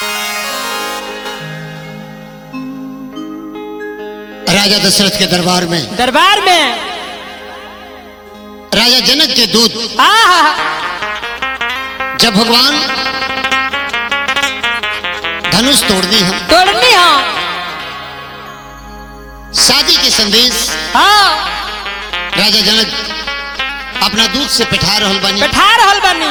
राजा दशरथ के दरबार में दरबार में राजा जनक के दूत आहा जब भगवान धनुष तोड़ दी हम तोड़नी हाँ शादी के संदेश हाँ राजा जनक अपना दूत से पिठा रहल बानी बैठा रहल बानी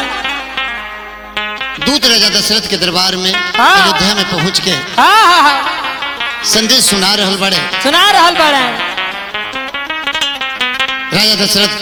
दूत राजा दशरथ के दरबार में हाँ। अयोध्या में पहुंच के हाँ हाँ हाँ संदेश सुना रहल बड़े सुना रहल बाड़े राजा दशरथ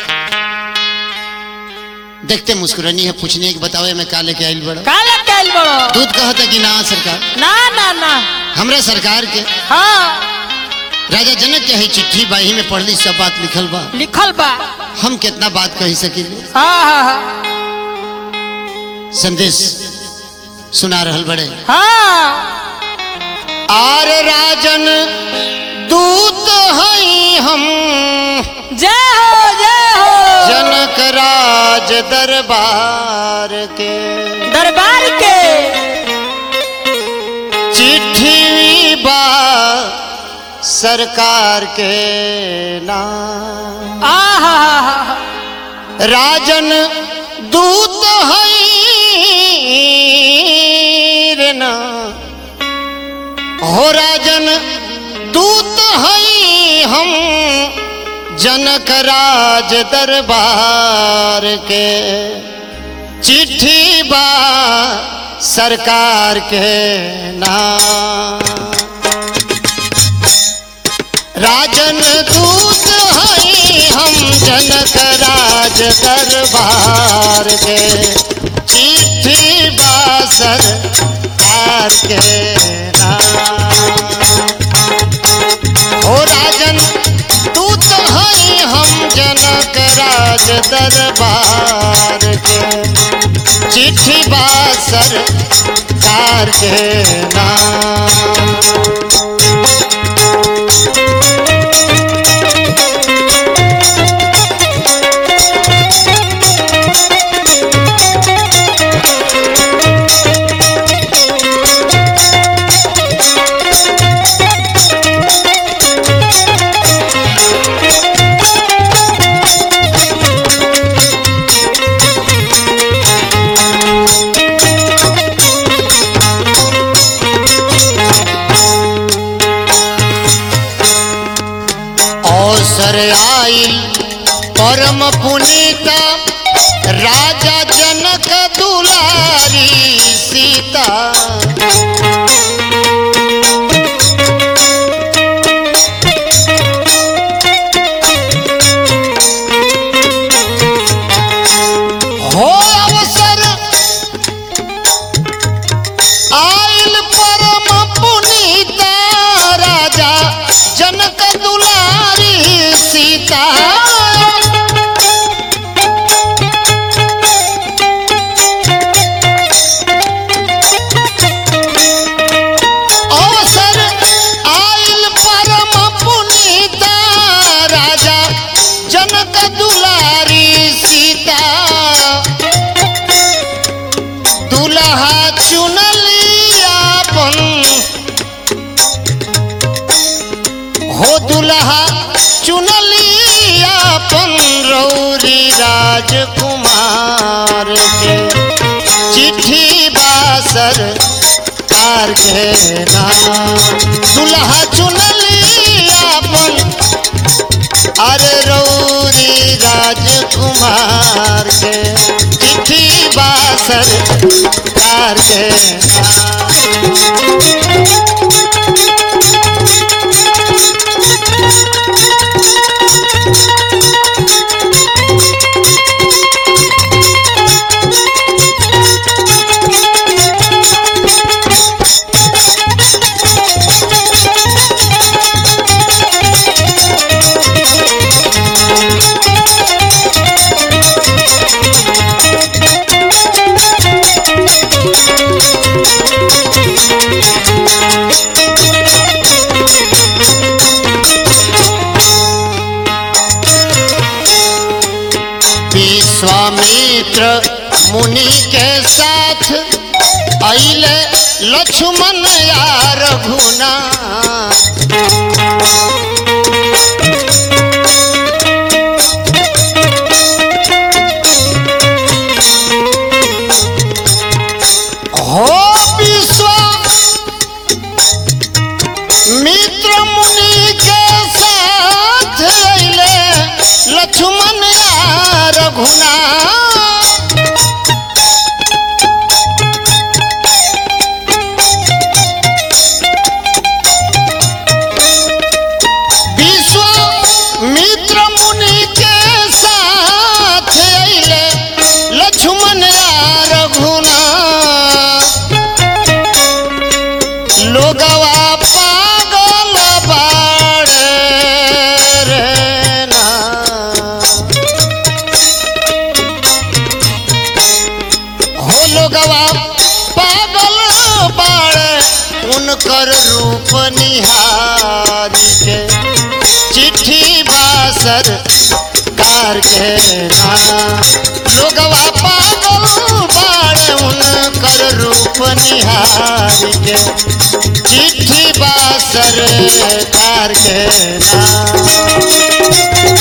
देखते मुस्कुरानी है पूछने की बतावे मैं काले के आइल बड़ा काले कैल बड़ो दूत कहता कि ना सरकार ना ना ना हमरा सरकार के हाँ राजा जनक के है चिट्ठी बाही में पढ़ली सब बात लिखल बा लिखल बा हम कितना बात कही सकीले हाँ हाँ हाँ संदेश सुना रहल बड़े हाँ आर राजन दूत हई हम जय हो जय हो जनक राज दरबार के दरबार के चिट्ठी बा सरकार के नाम आहा राजन दूत हई रे ना हो राजन दूत हई हम जनक राज दरबार के चिट्ठी बा सरकार के नाम राजन दूत हई हम जनक राज दरबार के चिट्ठी बासर कार के नाम ओ राजन दूत हई हम जनक राज दरबार के चिट्ठी बासर कार के नाम अवसर आइल परम पुनीता राजा जनक दुलारी सीता हो अवसर आइल परम पुनीता राजा जनक दुलारी सीता अवसर आइल परम पुनीता राजा जनक दुलारी सीता दुल्हा चुनली आपन हो दुल्हा चुनली आपन रौरी राजकुमार के चिट्ठी बासर कार के नाम दुल्हा चुनली आपन अरे रौरी राजकुमार के चिट्ठी बासर कार के नाम विश्वामित्र मुनि के साथ अइले लक्ष्मण यार घुना हो विश्व मित्र मुनि के साथ अइले लक्ष्मण यार घुना विश्व मित्र मुनि के साथ अइले लक्ष्मण यार घुना लोगवा पागल बाड़े रे ना हो लोगवा पागल बाड़े उनकर रूप निहारी के चिट्ठी बासर कार के ना लोगवा पागल बाड़े उनकर रूप निहारी के चिट्ठी बासर कार के ना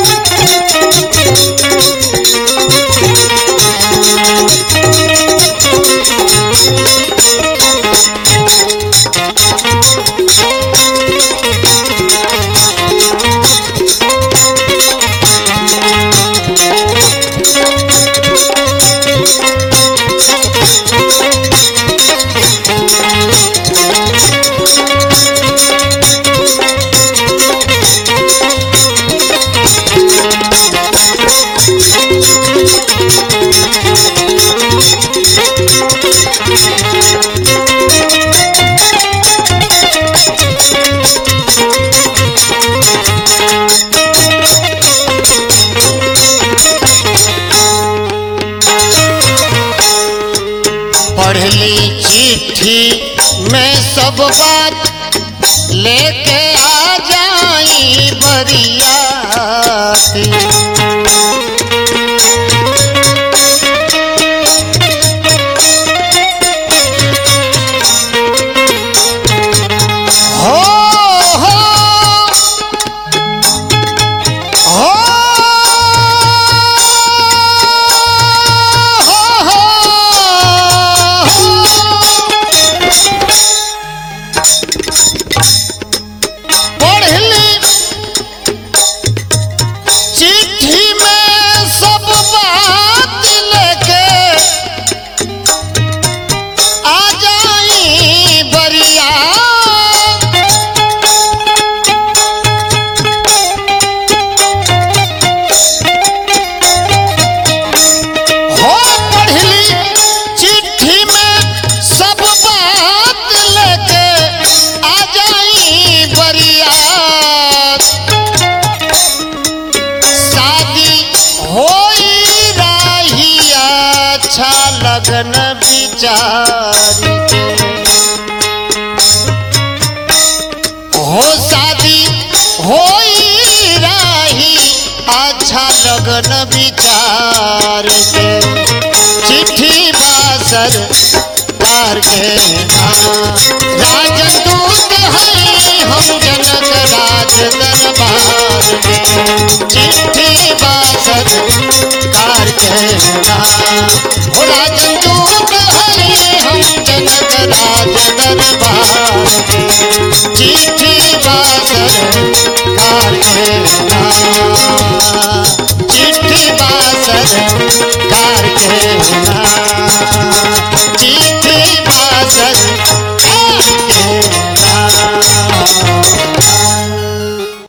पढ़ली चिट्ठी में सब बात लेके आ जाई बरियाती हो हो हो पढ़ली चिट्ठी में सब बात लेके आ जाई बरिया हो पढ़ली चिट्ठी में सब बात लेके आ जाई बरियात शादी होई रही अच्छा लगन बिचारी के हो शादी होई रही अच्छा लगन विचार के चिट्ठी बासर कार के राजदूत हई हम जनक राज दरबार में चिट्ठी बासर कार के हो राजदूत